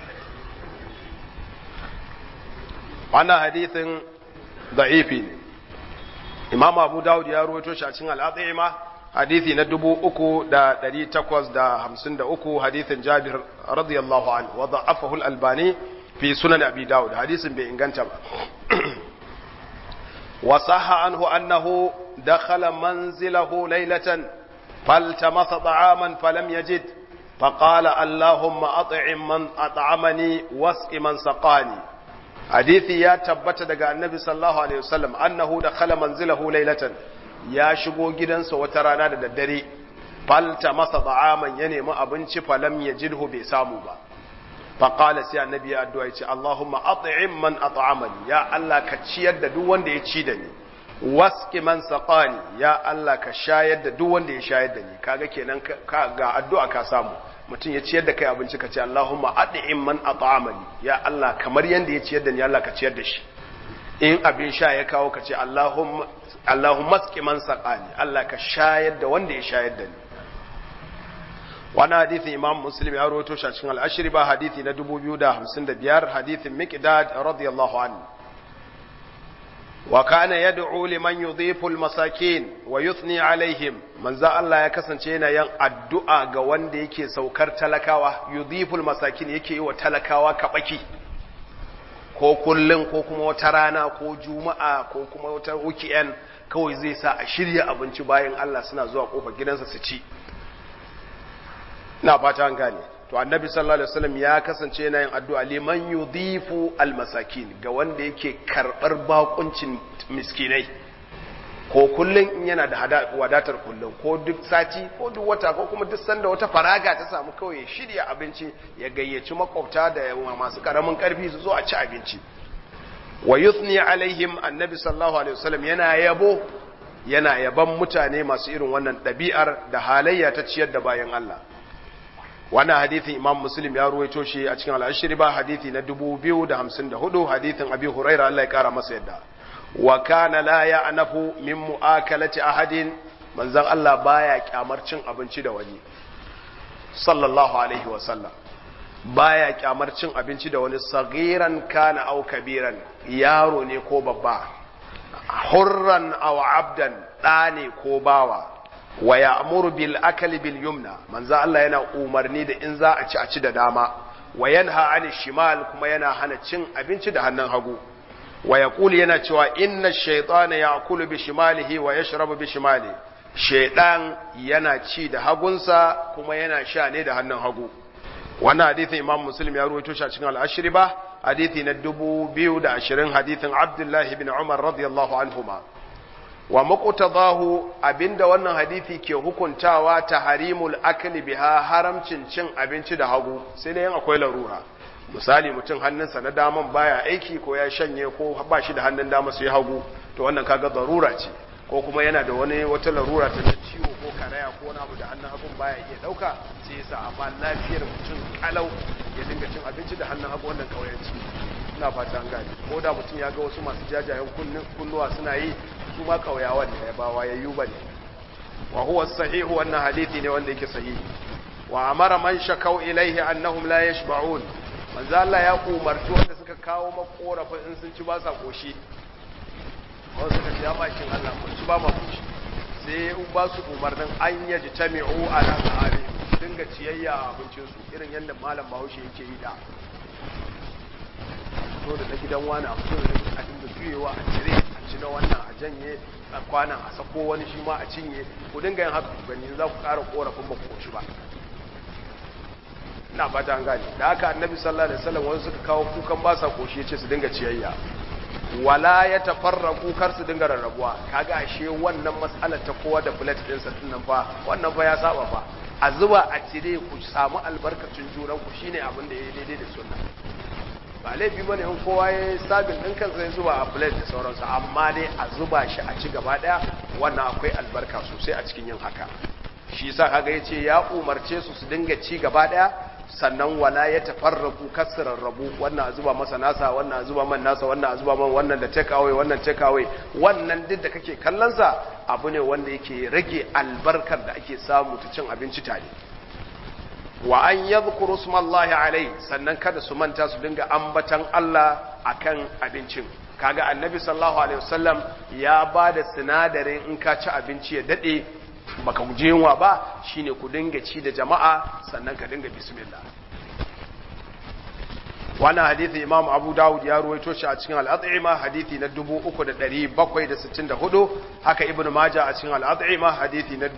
wannan hadithin da'ifi ne imam abu dawud ya ruwaito shi a cikin al'adhima hadithi na dubu uku da ɗari takwas da hamsin da uku hadithin jabir radiyallahu anhu wa da'afahu al-albani fi sunan abi dawud hadisin bai inganta ba wa sahha anhu annahu dakhala manzilahu laylatan faltamasa ta'aman falam yajid فقال اللهم أطعم من أطعمني واسق من سقاني حديثي يا تبت دغا النبي صلى الله عليه وسلم أنه دخل منزله ليلة ya shigo gidansa wata rana da daddare falta masa da'aman ya nemi abinci falam ya jidhu bai samu ba faƙala sai annabi ya addu'a ya ce Allahumma at'im man at'amani ya Allah ka ciyar da duk wanda ya ci da ni wasqi man saqani ya Allah ka shayar da duk wanda ya shayar da ni kaga kenan ka ga addu'a ka samu mutum ya ciyar da kai abinci ka ce Allahumma at'im man at'amani ya Allah kamar yanda ya ciyar da ni Allah ka ciyar da shi in abin sha ya kawo ka ce Allahumma Allahumma sqi man saqani Allah ka shayar da wanda ya shayar da ni wannan hadithin Imam Muslim ya rawaito shi a cikin al-Ashri ba hadithi na 2055 hadithin Miqdad radiyallahu anhu wa kana yad'u liman yudhifu al-masakin wa yuthni alaihim manzo Allah ya kasance yana yin addu'a ga wanda yake saukar talakawa yudhifu al-masakin yake yi wa talakawa kabaki ko kullum ko kuma wata rana ko juma'a ko kuma wata weekend kawai zai sa a shirya abinci bayan Allah suna zuwa kofar gidansa su ci ina fata an gane to annabi sallallahu alaihi wasallam ya kasance yana yin addu'a liman yudhifu almasakin ga wanda yake karbar bakuncin miskinai ko kullun in yana da wadatar kullun ko duk sati ko duk wata ko kuma duk sanda wata faraga ta samu kawai ya shirya abinci ya gayyaci makwabta da masu karamin karfi su zo a ci abinci wa yuthni alaihim annabi sallallahu alaihi wasallam yana yabo yana yaban mutane masu irin wannan ɗabi'ar da halayya ta ciyar da bayan Allah wannan hadithin imam muslim ya ruwaito shi a cikin al'ashiri ba hadithi na 2054 hadithin abi huraira Allah ya kara masa yadda wa kana la ya'nafu min mu'akalati ahadin manzon Allah baya kyamar cin abinci da wani sallallahu alaihi wa sallam baya kyamar cin abinci da wani sagiran kana au kabiran yaro ne ko babba hurran aw abdan ɗa ne ko bawa wa ya'muru bil akali bil yumna manzo Allah yana umarni da in za a ci a ci da dama wa yanha anil shimal kuma yana hana cin abinci da hannun hagu wa yaqulu yana cewa inna shaytana ya'kulu bi shimalihi wa yashrabu bi shimali shaydan yana ci da hagunsa kuma yana sha ne da hannun hagu wannan hadithin imam muslim ya ruwaito shi a cikin al-ashri ba hadithi na 2020 hadithin abdullahi ibn umar radiyallahu anhuma wa muqtadahu abinda wannan hadisi ke hukuntawa tahrimul akli biha haramcin cin abinci da hagu sai dai akwai larura misali mutum hannunsa na daman baya aiki ko ya shanye ko ba shi da hannun dama sai hagu to wannan kaga zarura ce ko kuma yana da wani wata larura ta ciwo ko karaya ko wani abu da hannun hagun baya iya dauka sai yasa amma lafiyar mutum kalau ya dinga cin abinci da hannun hagu wannan kauyanci ina fata an gane ko da mutum ya ga wasu masu jajayen kunnuwa suna yi su ma kauyawan ne ba wayayyu bane wa huwa sahihu wannan hadisi ne wanda yake sahihi wa amara man shakau ilaihi annahum la yashba'un manzo Allah ya umarci wanda suka kawo makorafin in sun ci ba sa koshi wanda suka ce ya bakin Allah mun ci ba ma koshi sai in ba su umarnin an yaji tami'u ala sa'ari dinga ciyayya a abincin su irin yadda malam Bahaushe yake yi da to da na gidan wani a fito da a dinga juyewa a cire a ci na wannan a janye a kwanan a sako wani shi ma a cinye ku dinga yin haka ku gani za ku ƙara korafin ba ku koshi ba ina fata an gane da haka annabi sallallahu alaihi wasallam wani suka kawo kukan ba sa koshi yace su dinga ciyayya wala ya tafarraku kar su dinga rarrabuwa kaga ashe wannan mas'alar ta kowa da plate din sa nan fa wannan fa ya saba fa a zuba a cire ku samu albarkacin juran ku shine abin da yayi daidai da sunna ba laifi bane in kowa ya sabin din kansa ya zuba a plate da sauransu amma dai a zuba shi a ci gaba daya wannan akwai albarka sosai a cikin yin haka shi yasa kaga yace ya umarce su su dinga ci gaba daya sannan wala ya tafarraku kasrar rabu wannan a zuba masa nasa wannan a zuba man nasa wannan a zuba man wannan da take away wannan take away wannan duk da kake kallon sa abu ne wanda yake rage albarkar da ake samu ta cin abinci tare wa an yadhkuru smallahi alai sannan kada su manta su dinga ambatan Allah akan abincin kaga annabi sallallahu alaihi wasallam ya bada sinadarin in ka ci abinci ya dade baka guje yunwa ba shine ku dinga ci da jama'a sannan ka dinga bismillah wannan hadithi imam abu dawud ya ruwaito shi a cikin al'ad'ima hadithi na 3764 haka ibnu majah a cikin al'ad'ima hadithi na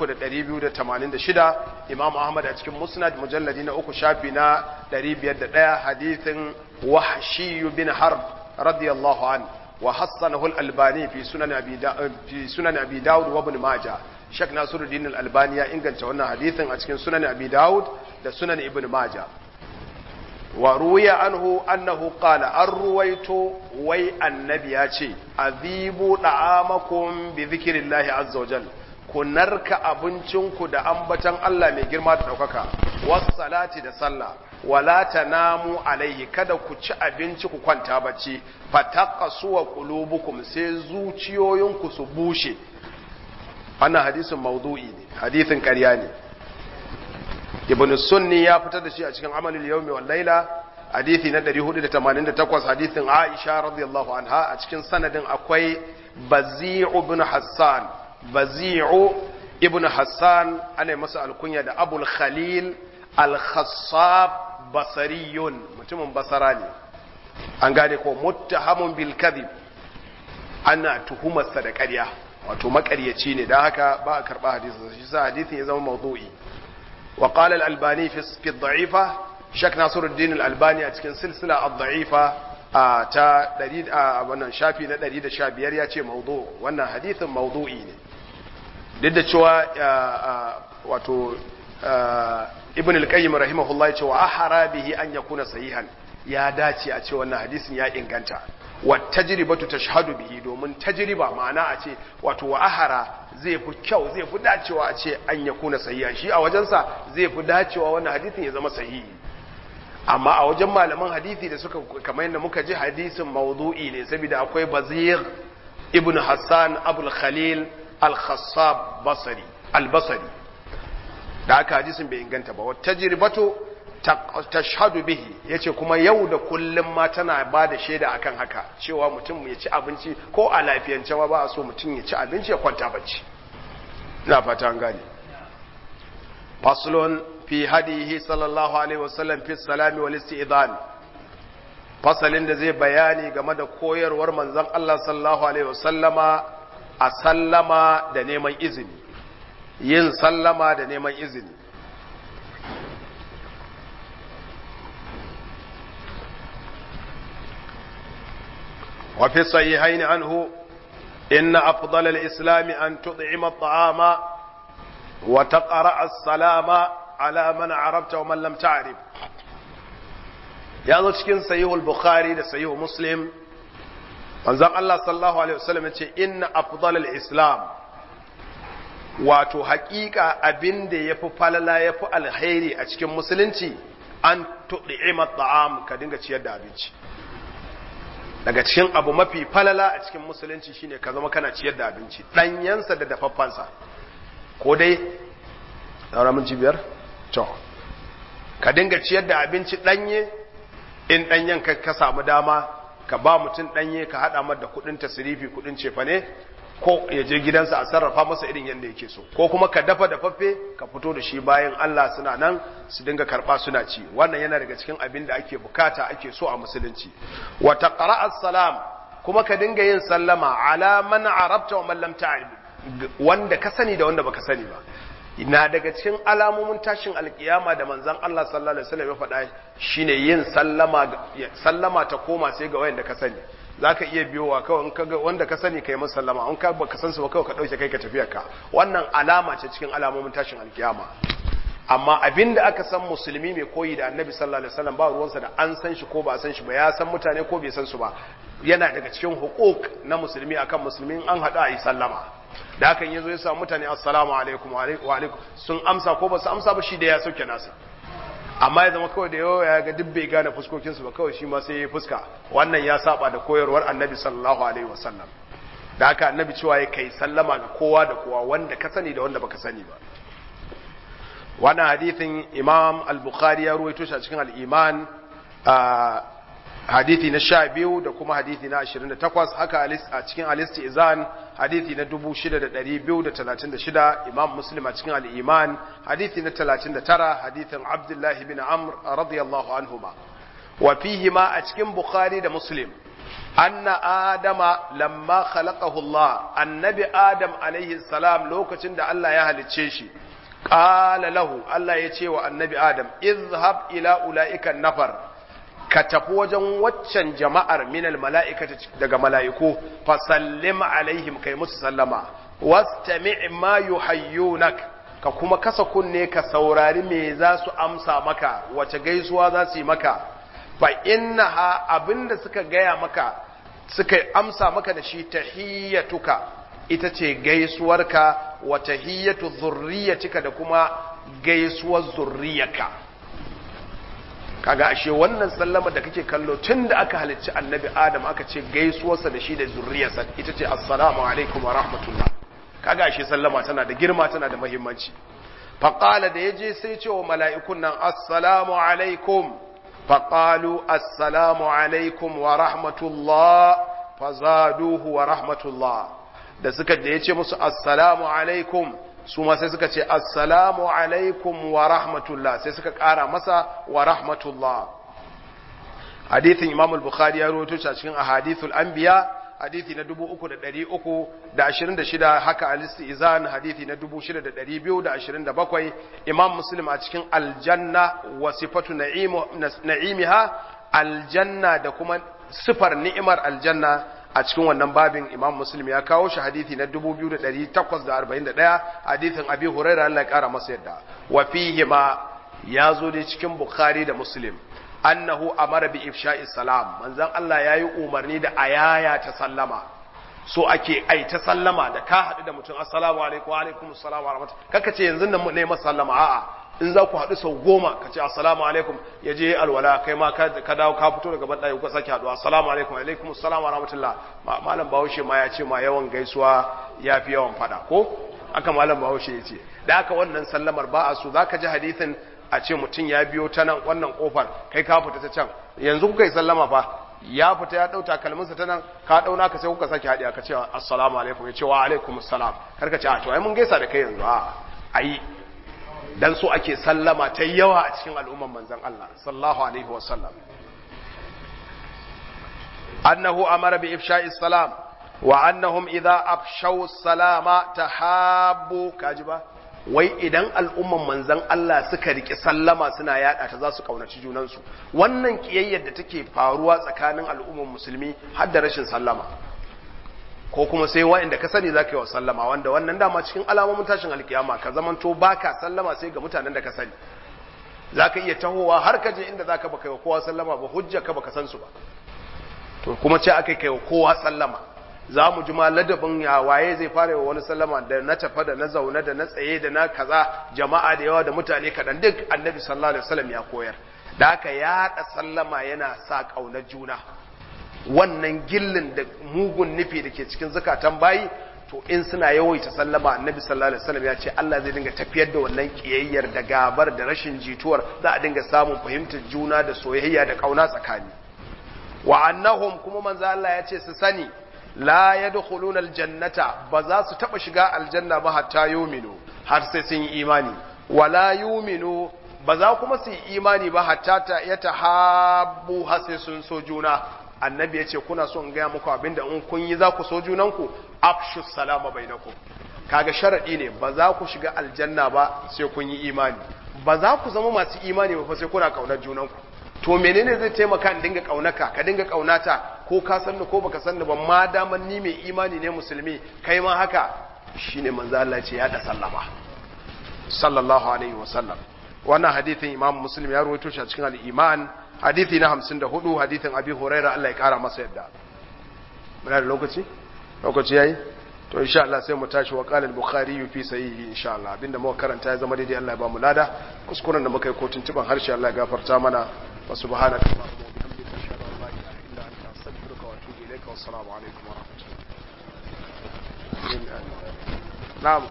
3286 imam ahmad a cikin musnad mujalladi na uku shafi na 501 hadithin wahshi bin harb radiyallahu an wa hassanahu al-albani fi sunan abi fi sunan abi dawud wa ibn majah Sheikh Nasiruddin Al-Albani ya inganta wannan hadithin a cikin Sunan Abi Dawud da Sunan Ibn Majah. Wa ruwiya anhu annahu qala an ruwaito wai annabi ya ce azibu da'amakum bi dhikrillahi azza wa jal ku narka abincinku da ambatan Allah mai girma da daukaka was salati da sallah wala tanamu alaihi kada ku ci abinci ku kwanta bacci fataqasu wa qulubukum sai zuciyoyinku su bushe wannan hadisin maudu'i ne hadisin ƙarya ne ibn sunni ya fitar da shi a cikin amalul yawmi wal laila hadisi na 488 hadisin aisha radiyallahu anha a cikin sanadin akwai bazi'u ibn hassan bazi'u ibn hassan ana masa alkunya da abul khalil al-khassab basariyun mutumin basara ne an gane ko muttahamun bil kadhib ana tuhumarsa da ƙarya wato makaryaci ne da haka ba a karba hadisin shi sa hadisin ya zama mawdu'i wa qala al-albani fi fi ad-da'ifa shak nasiruddin al-albani a cikin silsila ad-da'ifa ta 100 a wannan shafi na 115 ya ce mawdu wannan hadisin mawdu'i ne duk da cewa wato ibn al-qayyim rahimahullah ya ce wa ahara bihi an yakuna sahihan ya dace a ce wannan hadisin ya inganta wa tajribatu tashhadu bihi domin tajriba ma'ana a ce wato wa ahara zai fi kyau zai fi dacewa a ce an ya kuna sahiha shi a wajensa zai fi dacewa wannan hadisin ya zama sahihi amma a wajen malaman hadisi da suka kamar yadda muka ji hadisin mawdu'i ne saboda akwai bazir ibn hassan abul khalil al-khassab basri al-basri da aka hadisin bai inganta ba wa tajribatu tashhadu bihi yace kuma yau da kullum ma tana ba da shaida akan haka cewa mutum ya ci abinci ko a lafiyance ma ba a so mutum ya ci abinci ya kwanta bacci ina fata an gane faslun fi hadihi sallallahu alaihi wasallam fi salami wal isti'dan fasalin da zai bayani game da koyarwar manzon Allah sallallahu alaihi wasallama a sallama da neman izini yin sallama da neman izini وفي الصحيحين عنه إن أفضل الإسلام أن تطعم الطعام وتقرأ السلام على من عرفت ومن لم تعرف ya zo cikin sahihul bukhari da sahihul muslim manzon Allah sallallahu alaihi wasallam yace inna afdalal islam wato haƙiƙa abin da yafi falala yafi alheri a cikin musulunci an tud'ima ta'am ka dinga ciyar da abinci daga cikin abu mafi falala a cikin musulunci shine ka zama kana ciyar da abinci ɗanyensa da dafaffansa ko dai ɗaura minci biyar to ka dinga ciyar da abinci ɗanye in ɗanyen ka, ka samu dama ka ba mutum ɗanye ka haɗa mar da kuɗin tasirifi kuɗin cefane ko ya je gidansa a sarrafa masa irin yadda yake so ko kuma ka dafa dafaffe ka fito da shi bayan Allah suna nan su dinga karɓa suna ci wannan yana daga cikin abin da ake bukata ake so a musulunci wa taqra'as salam kuma ka dinga yin sallama ala man arabta wa man lam ta'rif wanda ka sani da wanda baka sani ba na daga cikin alamomin tashin alkiyama da manzon Allah sallallahu alaihi wasallam ya faɗa shine yin sallama sallama ta koma sai ga wanda ka sani zaka iya biyowa kawai in kaga wanda ka sani kai masa sallama in ka baka san su ba kawai ka dauke kai ka tafi ka wannan alama ce cikin alamomin tashin alkiyama amma abinda aka san musulmi mai koyi da annabi sallallahu alaihi wasallam ba ruwansa da an san shi ko ba san shi ba ya san mutane ko bai san su ba yana daga cikin hukuk na musulmi akan musulmi an hada yi sallama da hakan yazo ya samu mutane assalamu alaikum wa alaikum sun amsa ko ba su amsa ba shi da ya sauke nasa amma ya zama kawai da yawa ya ga duk bai gane fuskokin su ba kawai shi ma sai ya fuska wannan ya saba da koyarwar annabi sallallahu alaihi wasallam da haka annabi cewa ya kai sallama ga kowa da kowa wanda ka sani da wanda baka sani ba wannan hadithin imam al-bukhari ya ruwaito shi a cikin al-iman hadithi na sha biyu da kuma hadithi na ashirin da takwas haka a cikin alisti izan hadithi na dubu shida da ɗari biyu da talatin da shida imam muslim a cikin al'iman hadithi na talatin da tara hadithin abdullahi bin amr radiyallahu anhuma wa fihi ma a cikin bukhari da muslim anna adama lamma khalaqahu Allah annabi adam alaihi salam lokacin da Allah ya halicce shi qala lahu Allah ya ce wa annabi adam izhab ila ulaika nafar ka tafi wajen waccan jama'ar minal mala'ikata daga mala'iku fa sallim alaihim kai musu sallama wastami' ma yuhayyunak ka kuma kasa kunne ka saurari me za su amsa maka wace gaisuwa za su yi maka fa innaha abinda suka gaya maka suka amsa maka da shi tahiyyatuka ita ce gaisuwarka wa tahiyyatu zurriyatika da kuma gaisuwar zurriyarka kaga ashe wannan sallama da kake kallo tun da aka halicci annabi adam aka ce gaisuwarsa da shi da zurriyarsa ita ce assalamu alaikum wa rahmatullah kaga ashe sallama tana da girma tana da muhimmanci faqala da yaje sai ce wa mala'ikun nan assalamu alaikum faqalu assalamu alaikum wa rahmatullah fazaduhu wa rahmatullah da suka da yace musu assalamu alaikum su ma sai suka ce assalamu alaikum wa rahmatullah sai suka ƙara masa wa rahmatullah hadithin imam al-bukhari ya rawaito shi a cikin ahadithul anbiya hadithi na 3326 haka al-istizan hadithi na 6227 imam muslim a cikin aljanna wa sifatu na'imiha aljanna da kuma sifar ni'imar aljanna a cikin wannan babin imam muslim ya kawo shi hadithi na 2841 hadithin abi huraira Allah ya kara masa yadda wa fihi ma ya zo dai cikin bukhari da muslim annahu amara bi ifsha'i salam manzon Allah yayi umarni da ayaya ta sallama so ake ai ta sallama da ka hadu da mutum assalamu alaikum wa alaikum assalam wa rahmatullahi kaka ce yanzu nan ne masa sallama a'a in za ku haɗu sau goma ka ce assalamu alaikum ya je alwala kai ma ka dawo ka fito daga banɗaya ku sake haɗuwa assalamu alaikum alaikum assalamu wa rahmatullah malam bahaushe ma ya ce ma yawan gaisuwa ya fi yawan faɗa ko aka malam bahaushe ya ce da aka wannan sallamar ba a so za ka ji hadithin a ce mutum ya biyo ta nan wannan kofar kai ka fita ta can yanzu kuka yi sallama fa ya fita ya ɗau takalminsa ta nan ka ɗauna ka sai kuka sake haɗiya ka ce assalamu alaikum ya ce wa alaikum assalam kar ka ce a to ai mun gaisa da kai yanzu a ayi dan so ake sallama ta yawa a cikin al'umman manzan Allah sallallahu alaihi wasallam annahu amara bi ifsha'i salam wa annahum idza afshaw salama tahabbu kaji ba wai idan al'umman manzan Allah suka riki sallama suna yada ta za su kaunaci junansu wannan kiyayyar da take faruwa tsakanin al'umman musulmi har da rashin sallama ko kuma sai wa'inda ka sani za ka yi wa sallama wanda wannan dama cikin alamomin tashin alkiyama ka zamanto ba ka sallama sai ga mutanen da ka sani za ka iya tahowa har ka je inda za ka baka yi wa kowa sallama ba hujja ka baka san su ba to kuma ce aka kai wa kowa sallama za mu ji ma ladabin ya waye zai fara wa wani sallama da na tafa da na zaune da na tsaye da na kaza jama'a da yawa da mutane kaɗan duk annabi sallallahu alaihi wasallam ya koyar da haka yaɗa sallama yana sa ƙaunar juna wannan gillin da mugun nufi da ke cikin zakatan bayi to in suna yawaita sallama annabi sallallahu alaihi wasallam ya ce Allah zai dinga tafiyar da wannan kiyayyar da gabar da rashin jituwar za a dinga samun fahimtar juna da soyayya da kauna tsakani wa annahum kuma manzo Allah ya ce su sani la yadkhuluna aljannata ba za su taba shiga aljanna ba hatta yuminu har sai sun yi imani wala yuminu ba za kuma su yi imani ba hatta ta yatahabbu har sai sun so juna annabi ya ce kuna so in gaya muku abinda in kun yi za ku so junanku afshu salama bainakum kaga sharadi ne ba za ku shiga aljanna ba sai kun yi imani ba za ku zama masu imani ba sai kuna kaunar junanku to menene zai taimaka in dinga kaunaka ka dinga kaunata ko ka san ko baka san ba ma daman ni mai imani ne musulmi kai ma haka shine manzo Allah ce ya da sallama sallallahu alaihi wasallam wannan hadithin imam muslim ya rawaito shi a cikin al-iman hadithi na 54 hadithin abi huraira Allah ya kara masa yadda muna da lokaci lokaci yayi to insha Allah sai mu tashi wa qala al-bukhari fi sahihi insha Allah abinda muka karanta ya zama daidai Allah ya ba mu lada kuskuren da muka yi kotun tuban harshe Allah ya gafarta mana wa subhanaka allahumma wa bihamdika ashhadu an la ilaha illa anta astaghfiruka wa atubu ilayka wa assalamu alaikum wa rahmatullahi na'am